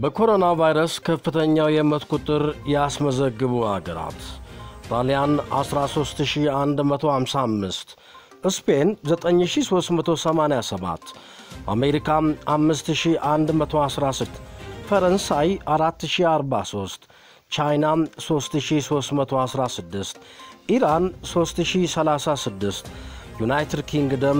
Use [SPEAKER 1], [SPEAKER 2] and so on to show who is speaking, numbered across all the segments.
[SPEAKER 1] በኮሮና ቫይረስ ከፍተኛው የሞት ቁጥር ያስመዘግቡ አገራት ጣሊያን 13155፣ ስፔን 9387፣ አሜሪካ 5116፣ ፈረንሳይ 4043፣ ቻይና 3316፣ ኢራን 3036፣ ዩናይትድ ኪንግደም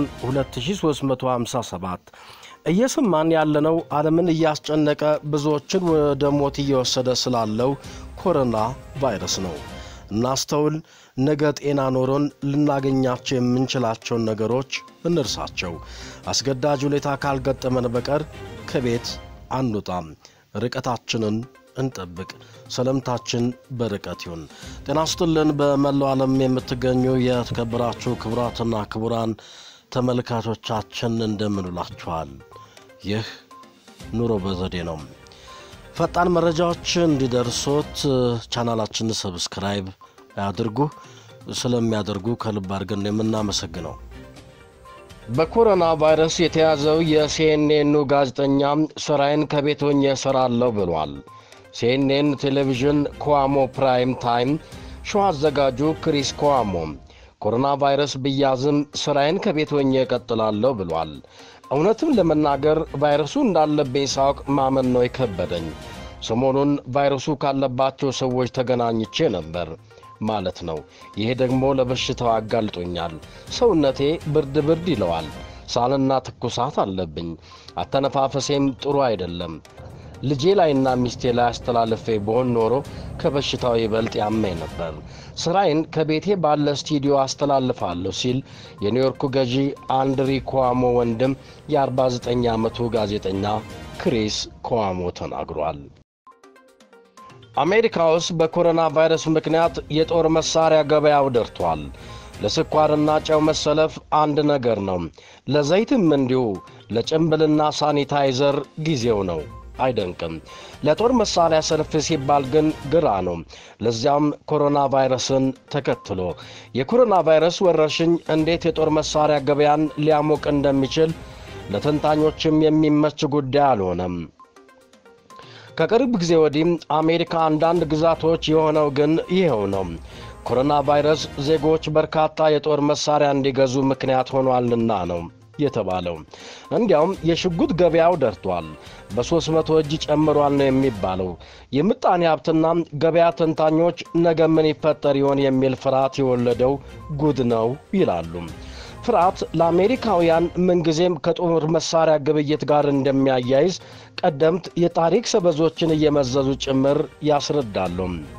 [SPEAKER 1] 2357 እየሰማን ያለነው ዓለምን እያስጨነቀ ብዙዎችን ወደ ሞት እየወሰደ ስላለው ኮሮና ቫይረስ ነው። እናስተውል። ነገ ጤና ኖሮን ልናገኛቸው የምንችላቸውን ነገሮች እንርሳቸው። አስገዳጅ ሁኔታ ካልገጠመን በቀር ከቤት አንውጣም። ርቀታችንን እንጠብቅ። ሰላምታችን በርቀት ይሁን። ጤና ስጥልን። በመላው ዓለም የምትገኙ የተከበራችሁ ክቡራትና ክቡራን ተመልካቾቻችን እንደምንላችኋል። ይህ ኑሮ በዘዴ ነው። ፈጣን መረጃዎች እንዲደርሶት ቻናላችንን ሰብስክራይብ ያድርጉ። ስለሚያደርጉ ከልብ አድርገን የምናመሰግነው። በኮሮና ቫይረስ የተያዘው የሲኤንኤኑ ጋዜጠኛ ስራዬን ከቤት ሆኜ እሰራለሁ ብሏል። ሲኤንኤን ቴሌቪዥን ኮዋሞ ፕራይም ታይም ሾው አዘጋጁ ክሪስ ኮዋሞ ኮሮና ቫይረስ ብያዝም ስራዬን ከቤት ሆኜ እቀጥላለሁ ብሏል። እውነትም ለመናገር ቫይረሱ እንዳለብኝ ሳውቅ ማመን ነው የከበደኝ። ሰሞኑን ቫይረሱ ካለባቸው ሰዎች ተገናኝቼ ነበር ማለት ነው። ይሄ ደግሞ ለበሽታው አጋልጦኛል። ሰውነቴ ብርድ ብርድ ይለዋል። ሳልና ትኩሳት አለብኝ። አተነፋፈሴም ጥሩ አይደለም። ልጄ ላይና ሚስቴ ላይ አስተላልፌ በሆን ኖሮ ከበሽታው ይበልጥ ያመኝ ነበር። ስራዬን ከቤቴ ባለ ስቱዲዮ አስተላልፋለሁ ሲል የኒውዮርኩ ገዢ አንድሪ ኮዋሞ ወንድም የ49 ዓመቱ ጋዜጠኛ ክሪስ ኮዋሞ ተናግሯል። አሜሪካ ውስጥ በኮሮና ቫይረስ ምክንያት የጦር መሳሪያ ገበያው ደርቷል። ለስኳርና ጨው መሰለፍ አንድ ነገር ነው። ለዘይትም እንዲሁ። ለጭንብልና ሳኒታይዘር ጊዜው ነው። አይደንቅም። ለጦር መሳሪያ ሰልፍ ሲባል ግን ግራ ነው። ለዚያም ኮሮና ቫይረስን ተከትሎ የኮሮና ቫይረስ ወረርሽኝ እንዴት የጦር መሳሪያ ገበያን ሊያሞቅ እንደሚችል ለተንታኞችም የሚመች ጉዳይ አልሆነም። ከቅርብ ጊዜ ወዲህ አሜሪካ አንዳንድ ግዛቶች የሆነው ግን ይኸው ነው። ኮሮና ቫይረስ ዜጎች በርካታ የጦር መሳሪያ እንዲገዙ ምክንያት ሆኗልና ነው የተባለው። እንዲያውም የሽጉጥ ገበያው ደርቷል። በሦስት መቶ እጅ ጨምሯል ነው የሚባለው። የምጣኔ ሀብትና ገበያ ተንታኞች ነገ ምን ይፈጠር ይሆን የሚል ፍርሃት የወለደው ጉድ ነው ይላሉ። ፍርሃት ለአሜሪካውያን ምንጊዜም ከጦር መሳሪያ ግብይት ጋር እንደሚያያይዝ ቀደምት የታሪክ ሰበዞችን እየመዘዙ ጭምር ያስረዳሉ።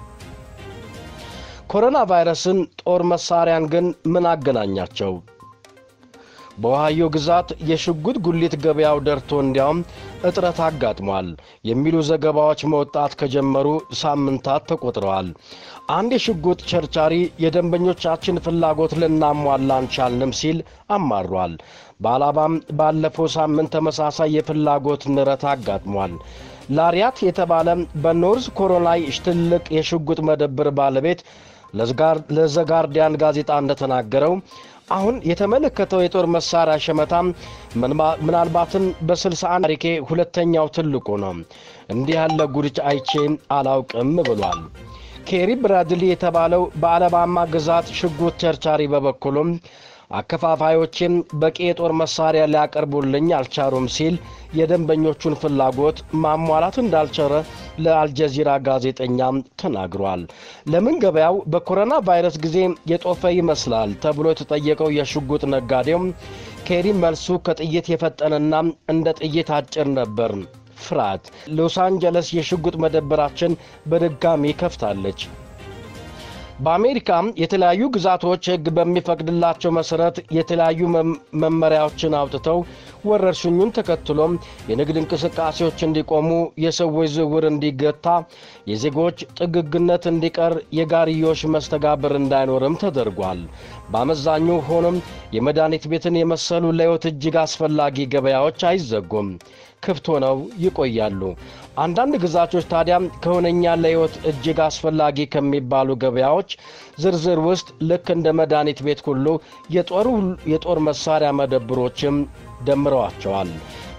[SPEAKER 1] ኮሮና ቫይረስን ጦር መሳሪያን ግን ምን አገናኛቸው? በኦሃዮ ግዛት የሽጉጥ ጉሊት ገበያው ደርቶ እንዲያውም እጥረት አጋጥሟል የሚሉ ዘገባዎች መውጣት ከጀመሩ ሳምንታት ተቆጥረዋል። አንድ የሽጉጥ ቸርቻሪ የደንበኞቻችን ፍላጎት ልናሟላ አንቻልንም ሲል አማሯል። በአላባም ባለፈው ሳምንት ተመሳሳይ የፍላጎት ንረት አጋጥሟል። ላሪያት የተባለ በኖርዝ ኮሮላይ ትልቅ የሽጉጥ መደብር ባለቤት ለዘጋርዲያን ጋዜጣ እንደተናገረው አሁን የተመለከተው የጦር መሳሪያ ሸመታም ምናልባትም በ61 ታሪኬ ሁለተኛው ትልቁ ነው። እንዲህ ያለ ጉድች አይቼ አላውቅም ብሏል። ኬሪ ብራድሊ የተባለው በአለባማ ግዛት ሽጉጥ ቸርቻሪ በበኩሉም አከፋፋዮችን በቂ የጦር መሳሪያ ሊያቀርቡልኝ አልቻሉም ሲል የደንበኞቹን ፍላጎት ማሟላት እንዳልቸረ ለአልጀዚራ ጋዜጠኛም ተናግሯል። ለምን ገበያው በኮሮና ቫይረስ ጊዜ የጦፈ ይመስላል ተብሎ የተጠየቀው የሽጉጥ ነጋዴው ኬሪ መልሱ ከጥይት የፈጠነና እንደ ጥይት አጭር ነበር። ፍርሃት ሎስ አንጀለስ የሽጉጥ መደብራችን በድጋሚ ከፍታለች። በአሜሪካ የተለያዩ ግዛቶች ሕግ በሚፈቅድላቸው መሠረት የተለያዩ መመሪያዎችን አውጥተው ወረርሽኙን ተከትሎም የንግድ እንቅስቃሴዎች እንዲቆሙ፣ የሰዎች ዝውውር እንዲገታ፣ የዜጎች ጥግግነት እንዲቀር፣ የጋርዮሽ መስተጋብር እንዳይኖርም ተደርጓል። በአመዛኙ ሆኖም የመድኃኒት ቤትን የመሰሉ ለሕይወት እጅግ አስፈላጊ ገበያዎች አይዘጉም፣ ክፍት ሆነው ይቆያሉ። አንዳንድ ግዛቶች ታዲያ ከሆነኛ ለሕይወት እጅግ አስፈላጊ ከሚባሉ ገበያዎች ዝርዝር ውስጥ ልክ እንደ መድኃኒት ቤት ሁሉ የጦር መሳሪያ መደብሮችም ደምረዋቸዋል።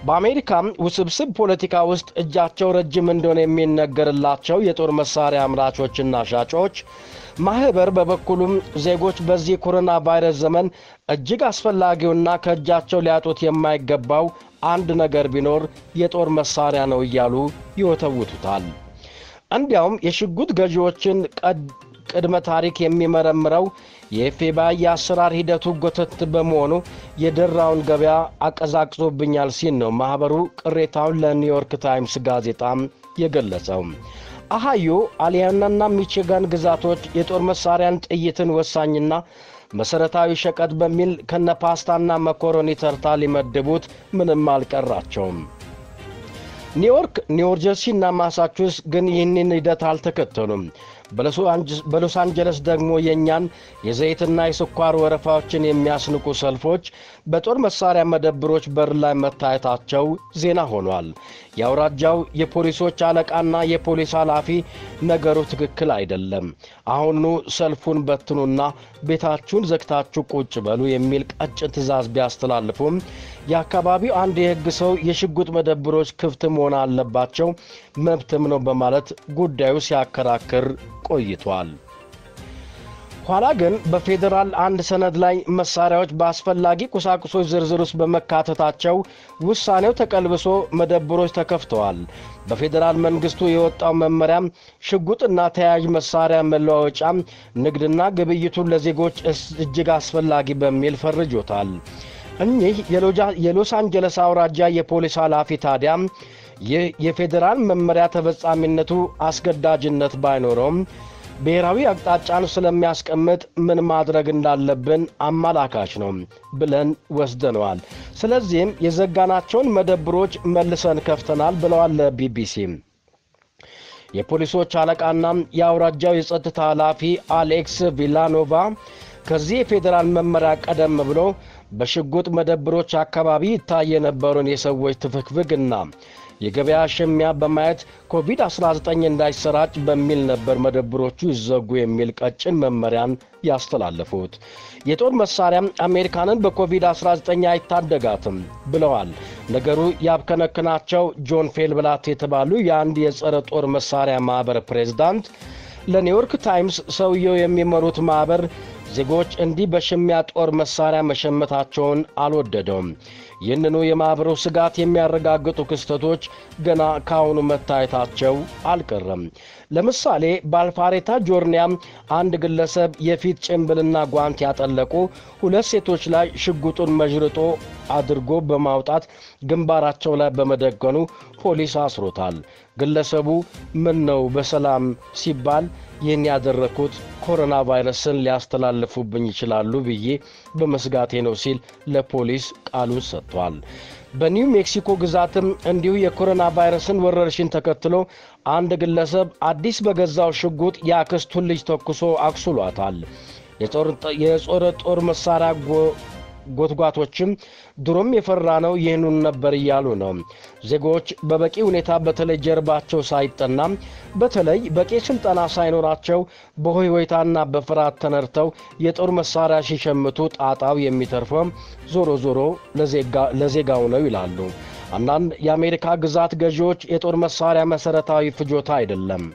[SPEAKER 1] በአሜሪካም ውስብስብ ፖለቲካ ውስጥ እጃቸው ረጅም እንደሆነ የሚነገርላቸው የጦር መሳሪያ አምራቾችና ሻጮች ማኅበር በበኩሉም ዜጎች በዚህ ኮሮና ቫይረስ ዘመን እጅግ አስፈላጊውና ከእጃቸው ሊያጡት የማይገባው አንድ ነገር ቢኖር የጦር መሳሪያ ነው እያሉ ይወተውቱታል። እንዲያውም የሽጉጥ ገዢዎችን ቅድመ ታሪክ የሚመረምረው የኤፍቢአይ የአሰራር ሂደቱ ጎተት በመሆኑ የደራውን ገበያ አቀዛቅዞብኛል ሲል ነው ማኅበሩ ቅሬታውን ለኒውዮርክ ታይምስ ጋዜጣም የገለጸው። አሃዮ አሊያናና ሚቺጋን ግዛቶች የጦር መሳሪያን፣ ጥይትን ወሳኝና መሠረታዊ ሸቀጥ በሚል ከነ ፓስታና መኮሮኒ ተርታ ሊመድቡት ምንም አልቀራቸውም። ኒውዮርክ፣ ኒውጀርሲና ማሳቹስ ግን ይህንን ሂደት አልተከተሉም። በሎስ አንጀለስ ደግሞ የእኛን የዘይትና የስኳር ወረፋዎችን የሚያስንቁ ሰልፎች በጦር መሳሪያ መደብሮች በር ላይ መታየታቸው ዜና ሆኗል። የአውራጃው የፖሊሶች አለቃና የፖሊስ ኃላፊ ነገሩ ትክክል አይደለም፣ አሁኑ ሰልፉን በትኑና ቤታችሁን ዘግታችሁ ቁጭ በሉ የሚል ቀጭን ትዕዛዝ ቢያስተላልፉም የአካባቢው አንድ የሕግ ሰው የሽጉጥ መደብሮች ክፍት መሆን አለባቸው መብትም ነው በማለት ጉዳዩ ሲያከራክር ቆይቷል። ኋላ ግን በፌዴራል አንድ ሰነድ ላይ መሳሪያዎች በአስፈላጊ ቁሳቁሶች ዝርዝር ውስጥ በመካተታቸው ውሳኔው ተቀልብሶ መደብሮች ተከፍተዋል። በፌዴራል መንግስቱ የወጣው መመሪያም ሽጉጥና ተያያዥ መሳሪያ መለዋወጫ ንግድና ግብይቱን ለዜጎች እጅግ አስፈላጊ በሚል ፈርጆታል። እኚህ የሎስ አንጀለስ አውራጃ የፖሊስ ኃላፊ ታዲያ ይህ የፌዴራል መመሪያ ተፈጻሚነቱ አስገዳጅነት ባይኖረውም ብሔራዊ አቅጣጫን ስለሚያስቀምጥ ምን ማድረግ እንዳለብን አመላካች ነው ብለን ወስደነዋል። ስለዚህም የዘጋናቸውን መደብሮች መልሰን ከፍተናል ብለዋል ለቢቢሲ። የፖሊሶች አለቃና የአውራጃው የጸጥታ ኃላፊ አሌክስ ቪላኖቫ ከዚህ የፌዴራል መመሪያ ቀደም ብሎ በሽጉጥ መደብሮች አካባቢ ይታይ የነበረውን የሰዎች ትፍግፍግና የገበያ ሽሚያ በማየት ኮቪድ-19 እንዳይሰራጭ በሚል ነበር መደብሮቹ ይዘጉ የሚል ቀጭን መመሪያን ያስተላለፉት። የጦር መሳሪያም አሜሪካንን በኮቪድ-19 አይታደጋትም ብለዋል። ነገሩ ያብከነክናቸው ጆን ፌልብላት የተባሉ የአንድ የጸረ ጦር መሳሪያ ማኅበር ፕሬዝዳንት ለኒውዮርክ ታይምስ ሰውየው የሚመሩት ማኅበር ዜጎች እንዲህ በሽሚያ ጦር መሳሪያ መሸመታቸውን አልወደደውም። ይህንኑ የማኅበሩ ስጋት የሚያረጋግጡ ክስተቶች ገና ከአሁኑ መታየታቸው አልቀረም። ለምሳሌ በአልፋሬታ ጆርኒያ አንድ ግለሰብ የፊት ጭንብልና ጓንት ያጠለቁ ሁለት ሴቶች ላይ ሽጉጡን መዥርጦ አድርጎ በማውጣት ግንባራቸው ላይ በመደገኑ ፖሊስ አስሮታል። ግለሰቡ ምን ነው በሰላም ሲባል ይህን ያደረግኩት ኮሮና ቫይረስን ሊያስተላልፉብኝ ይችላሉ ብዬ በመስጋቴ ነው ሲል ለፖሊስ ቃሉን ሰጥቷል። በኒው ሜክሲኮ ግዛትም እንዲሁ የኮሮና ቫይረስን ወረርሽኝ ተከትሎ አንድ ግለሰብ አዲስ በገዛው ሽጉጥ የአክስቱን ልጅ ተኩሶ አቁስሏታል። የጾረ ጦር መሳሪያ ጎትጓቶችም ድሮም የፈራ ነው ይህኑን ነበር እያሉ ነው። ዜጎች በበቂ ሁኔታ በተለይ ጀርባቸው ሳይጠና በተለይ በቂ ስልጠና ሳይኖራቸው በሆይሆይታና በፍርሃት ተነድተው የጦር መሳሪያ ሲሸምቱ ጣጣው የሚተርፈው ዞሮ ዞሮ ለዜጋው ነው ይላሉ። አንዳንድ የአሜሪካ ግዛት ገዢዎች የጦር መሳሪያ መሠረታዊ ፍጆታ አይደለም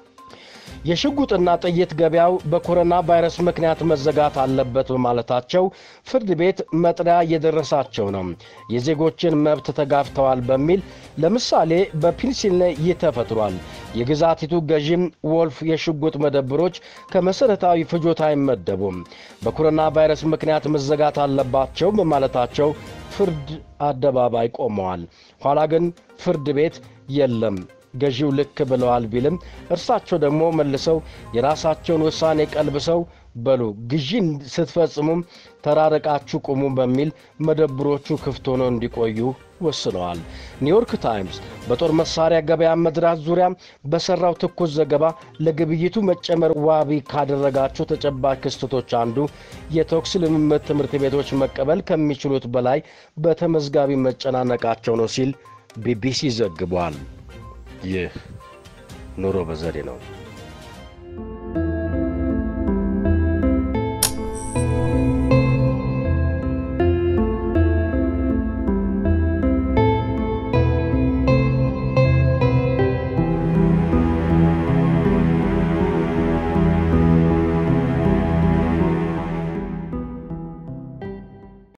[SPEAKER 1] የሽጉጥና ጥይት ገበያው በኮሮና ቫይረስ ምክንያት መዘጋት አለበት በማለታቸው ፍርድ ቤት መጥሪያ እየደረሳቸው ነው። የዜጎችን መብት ተጋፍተዋል በሚል ለምሳሌ በፔንሲልቬንያ ይህ ተፈጥሯል። የግዛቲቱ ገዢም ወልፍ የሽጉጥ መደብሮች ከመሠረታዊ ፍጆታ አይመደቡም፣ በኮሮና ቫይረስ ምክንያት መዘጋት አለባቸው በማለታቸው ፍርድ አደባባይ ቆመዋል። ኋላ ግን ፍርድ ቤት የለም ገዢው ልክ ብለዋል ቢልም እርሳቸው ደግሞ መልሰው የራሳቸውን ውሳኔ ቀልብሰው በሉ ግዢን ስትፈጽሙም ተራርቃችሁ ቁሙ በሚል መደብሮቹ ክፍት ሆነው እንዲቆዩ ወስነዋል። ኒውዮርክ ታይምስ በጦር መሳሪያ ገበያ መድራት ዙሪያ በሠራው ትኩስ ዘገባ ለግብይቱ መጨመር ዋቢ ካደረጋቸው ተጨባጭ ክስተቶች አንዱ የተኩስ ልምምድ ትምህርት ቤቶች መቀበል ከሚችሉት በላይ በተመዝጋቢ መጨናነቃቸው ነው ሲል ቢቢሲ ዘግቧል። ይህ ኑሮ በዘዴ ነው።